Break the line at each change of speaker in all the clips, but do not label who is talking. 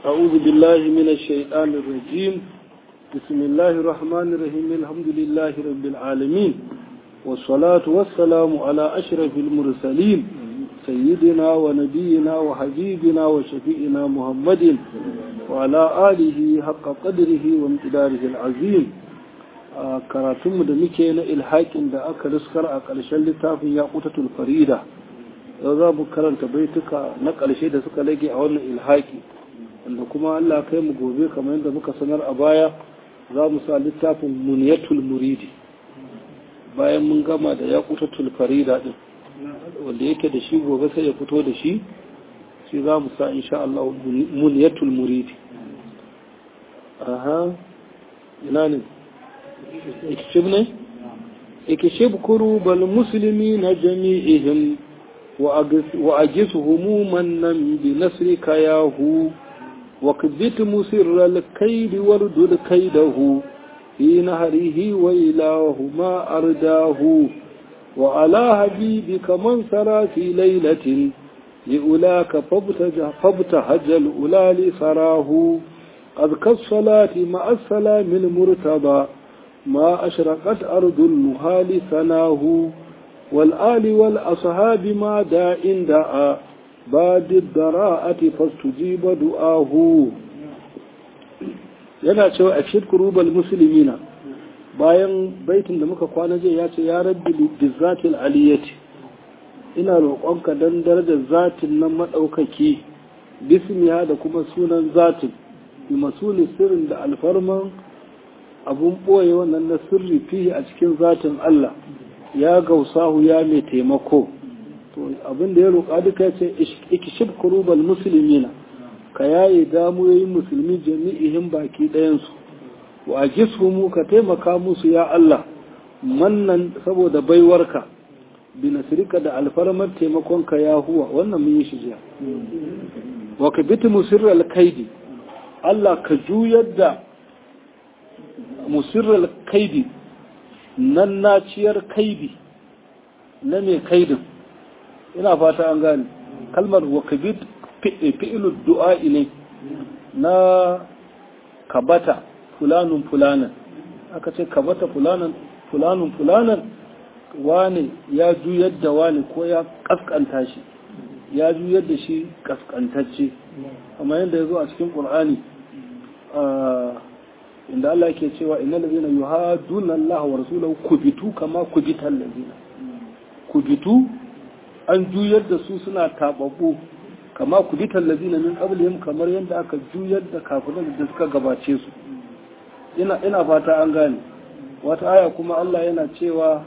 أعوذ بالله من الشيطان الرجيم بسم الله الرحمن الرحيم الحمد لله رب العالمين والصلاة والسلام على أشرف المرسلين سيدنا ونبينا وحبيبنا وشفيئنا محمد وعلى آله حق قدره وامتداره العظيم karatunmu da muke na ilhaƙin da aka riskar a ƙarshen littafin ya ƙutatul farida yau za mu karanta baituka na ƙarshe da suka lage a wannan ilhaƙi wanda kuma Allah kai mu gobe kamar yadda muka sanar a baya za mu sa littafin muniyatul muridi bayan mun gama da ya ƙutatul farida din wanda yake da shi gobe sai ya fito da shi shi za mu sa insha Allah muniyatul muridi aha ina ne ikishib ne ikishib kurubal muslimina jami'ihim wa ajis humuman nan bi nasrika yahu wa kbit musirral kaidi wardud kaidahu fi nahrihi wa ilahu ma ardahu wa ala habibika man sara fi laylatin لأولاك فابتهج الأولى لسراه قد كالصلاة مع السلام المرتضى ما أشرقت أرض المهال ثناه والآل والأصحاب ما داء دعا باد الضراءة فاستجيب دعاه yana cewa a cikin kurubal musulmina bayan baitin da muka kwana je ya ce ya rabbi bizzatil aliyati ina roƙonka dan darajar zatin nan madaukaki bismiya da kuma sunan zatin bi masuli sirrin da alfarman abun ɓoye wannan na sirri fiye a cikin zatin Allah ya gausahu ya mai taimako to abin da ya roƙa duka ya ce ikishib kurubal musulmina ka yaye damuyoyin musulmi jami'ihin baki ɗayansu wa mu ka taimaka musu ya Allah mannan saboda baiwarka bi nasirika da alfarmar taimakonka ya huwa wannan mun yi shi jiya wa ka biti musirral kaidi Allah ka juyar da musirral kaidi nan naciyar kaidi na mai kaidin ina fata an gane kalmar wakabit fi'ilud du'a'i ne na kabata fulanun fulanan aka ce kabata fulanan fulanun fulanan wane ya juyar da wane ko ya kaskanta shi ya juyar da shi kaskantacce amma yadda ya zo a cikin ƙul'ani inda Allah ke cewa inna lazina yuhaduna Allah wa rasulahu kubitu kama kubital lazina kubitu an juyar da su suna tababbu kama kubital lazina min qablihim kamar yadda aka juyar da kafiran da suka gabace su ina ina fata an gane wata aya kuma Allah yana cewa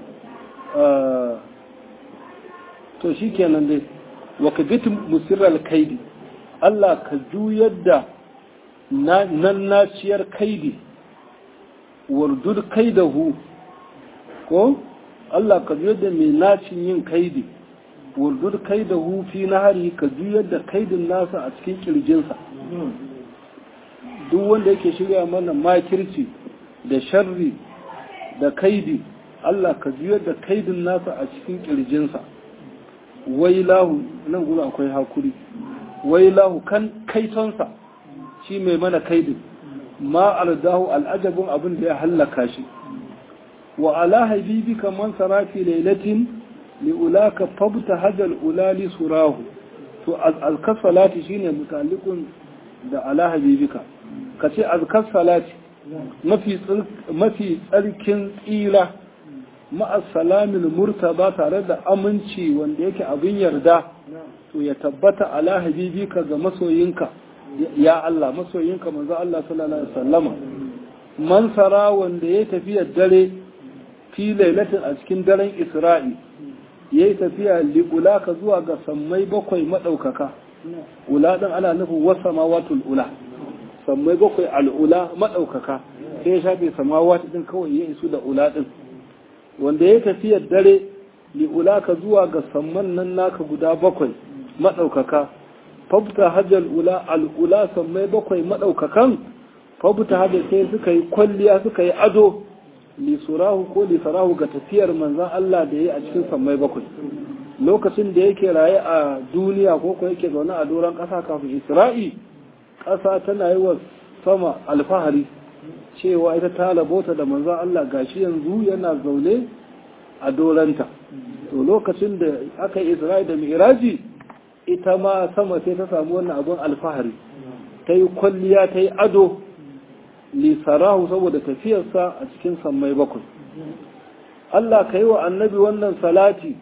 to shikenan dai wa kabitu musirral kaidi Allah ka juyar da nan naciyar kaidi wardud kaidahu ko Allah ka juyar da mai nacin yin kaidi wardud kaidahu fi nahari ka juyar da kaidin nasa a cikin kirjinsa duk wanda yake shirya mana makirci da sharri da kaidi Allah ka juyar da kaidin nasa a cikin kirjinsa wailahu nan gudu akwai hakuri wailahu kan kaitonsa shi mai mana kaidin ma ardahu al'ajabin abin da ya hallaka shi wa ala habibika man sarafi lailatin li ulaka fabta hajal ulali surahu to azkar salati shine mutalikun da ala habibika kace azkar salati mafi mafi tsarkin tsira ma'a salamin murtaba tare da aminci wanda yake abin yarda to ya tabbata ala habibika ga masoyinka ya Allah masoyinka manzo Allah sallallahu alaihi wasallama man sara wanda ya tafiya dare fi lailatin a cikin daren Isra'i yayi tafiya liulaka zuwa ga sammai bakwai madaukaka ula din ana nufin wasamawatul ula sammai bakwai al'ula madaukaka sai ya shafe samawati din kawai ya isu da ula din wanda ya tafiya dare liulaka zuwa ga samman nan naka guda bakwai madaukaka fabta hajjal ula al'ula sammai bakwai maɗaukakan fabta hajjal sai suka yi kwalliya suka yi ado lisurahu ko lisarahu ga tafiyar manzan Allah da ya a cikin sammai bakwai lokacin da yake raye a duniya ko ko yake zaune a doron ƙasa kafin isra'i ƙasa tana yi wa sama alfahari cewa ita ta labota da manzan Allah gashi yanzu yana zaune a doranta to lokacin da aka yi isra'i da miraji ita ma sama sai ta samu wannan abin alfahari ta yi kwalliya ta yi ado lisarahu saboda tafiyarsa a cikin sammai bakwai Allah ka yi wa annabi wannan salati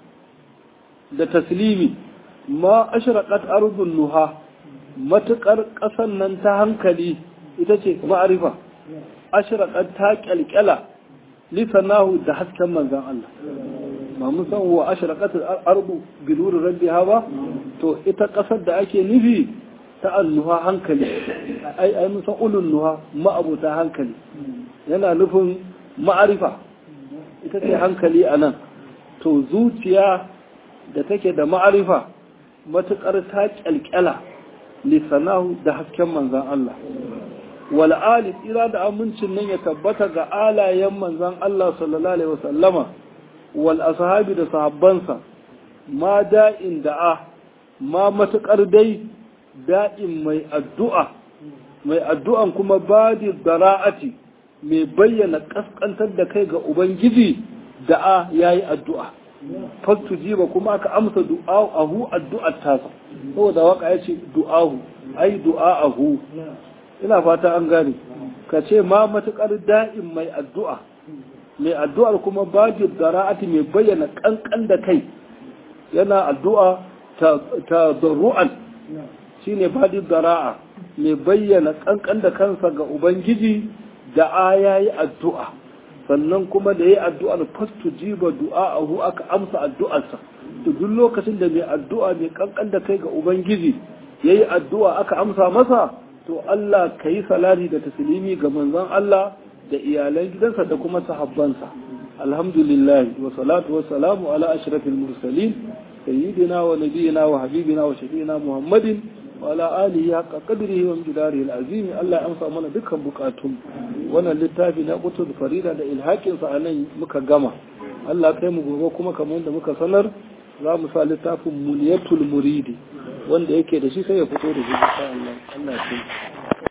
da taslimi ma ashraqat ardun nuha matukar ƙasan nan ta hankali ita ce ma'arifa ashraqat ta kyalkyala lisanahu da hasken manzan Allah ba mun san wa ashraqat al-ardu bi nuri rabbiha ba to ita ƙasar da ake nufi ta annuha hankali ai ai mun san ulun nuha ma'abuta hankali yana nufin ma'arifa ita ce hankali anan to zuciya da take da ma'arifa matukar ta kyalkyala lisanahu da hasken manzan Allah wal ali tsira da amincin nan ya tabbata ga alayen manzan Allah sallallahu alaihi wasallama wal ashabi da sahabbansa ma da'in da'a ma matukar dai da'in mai addu'a mai addu'an kuma badi dara'ati mai bayyana kaskantar da kai ga ubangiji da'a yayi addu'a fastu jiba kuma aka amsa du'a'ahu addu'ar tasa saboda waka ya ce du'ahu ai du'a'ahu ina fata an gane ka ce ma matukar da'in mai addu'a mai addu'ar kuma bajir dara'ati mai bayyana kankan da kai yana addu'a ta zarru'an shine bajir dara'a mai bayyana kankan da kansa ga ubangiji da ayayi addu'a sannan kuma da ya addu'ar fastu jiba du'a'ahu aka amsa addu'arsa to duk lokacin da mai addu'a mai kankan da kai ga ubangiji yayi addu'a aka amsa masa to Allah kayi salati da taslimi ga manzon Allah da iyalan gidansa da kuma sahabbansa alhamdulillah wa salatu wa salamu ala ashrafil mursalin sayyidina wa nabiyina wa habibina wa shafiina muhammadin wa ala alihi haqqa qadrihi wa miqdarihi alazim Allah ya amsa mana dukkan bukatun wannan littafi na qutul farida da ilhakin sa anan muka gama Allah kai mu gobe kuma kamar yadda muka sanar za mu sa littafin muniyatul muridi wanda yake da shi sai ya fito da shi insha Allah Allah ya